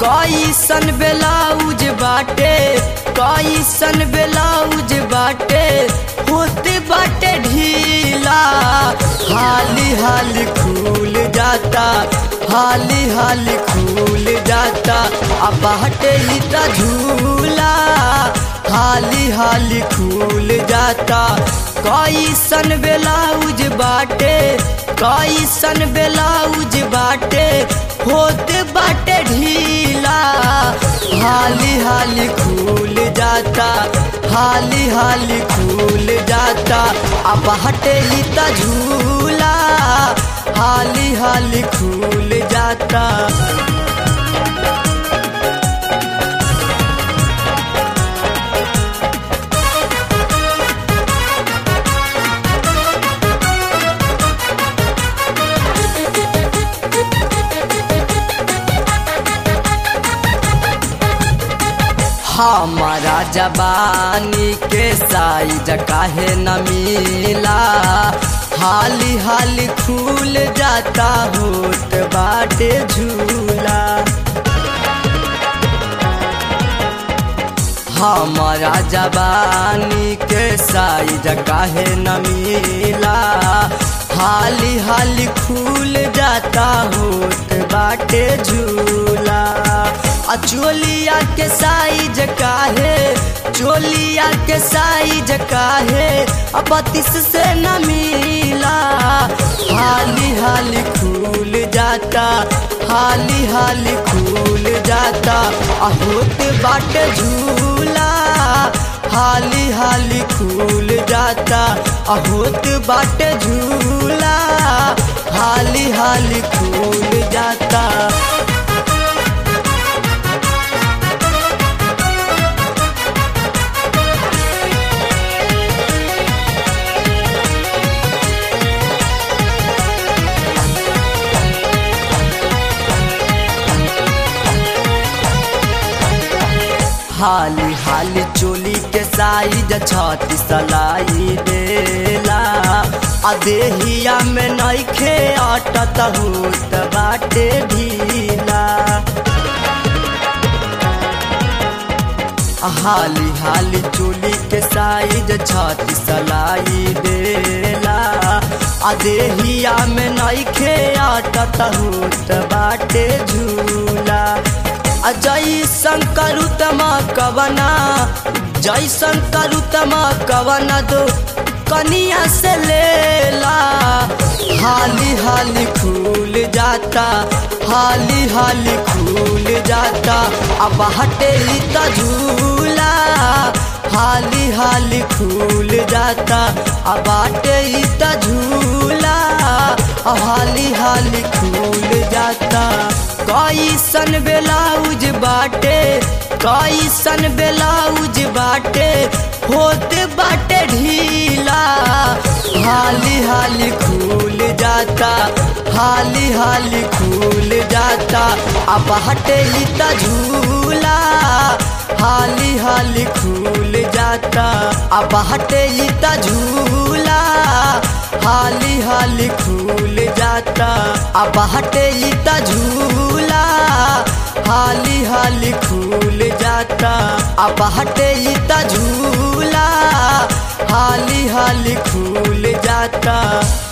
कैसन ब्लाउज बाटे कैसन ब्लाउज बाटे होते बाटे ढीला हाली हाली खुल जाता हाली हाली खुल जाता अब बाटे ही त झूला हाली हाली खुल जाता कैसन ब्लाउज बाटे कैसन ब्लाउज बाटे होते बाटे ढीला हाली हाली खुल जाता हाली हाली खुल जाता अब हटे ही त झूला हाली हाली खुल जाता हमारा जबानी के साइज काहे न मिला हाली हाली खुल जाता होत बाटे झूला हमारा जबानी के साइज काहे न मिला हाली हाली खुल जाता होत बाटे झूला आ चोलिया के साइज काहे चोलिया के साइज काहे अब बत्तीस से न मिला हाली हाली खुल जाता हाली हाली खुल जाता आ होत बाटे झूला हाली हाली खुल जाता आ होत बाटे झूला हाली हाली खुल जाता हाली हाली चोली के साइज छाती सलाई देला आ देहिया में नइखे अटत होत बाटे ढीला हाली हाली चोली के साइज छाती सलाई देला आ देहिया में नइखे अटत होत बाटे झूला जैसन करुतमा कवना जैसन करुतमा कवना दो कनिया से लेला हाली हाली खुल जाता हाली हाली खुल जाता अब हटे ही त झूला हाली हाली खुल जाता अब हटे ही त झूला हाली हाली खुल जाता कैसन ब्लाउज बाटे कैसन ब्लाउज बाटे होते बाटे ढीला हाली हाली खुल जाता हाली हाली खुल जाता अब हटे ही त झूला हाली हाली खुल जाता अब हटे ही त झूला हाली हाली खुल जाता अब हटे ही त झूला हाली हाली खुल जाता अब हटे ही त झूला हाली हाली खुल जाता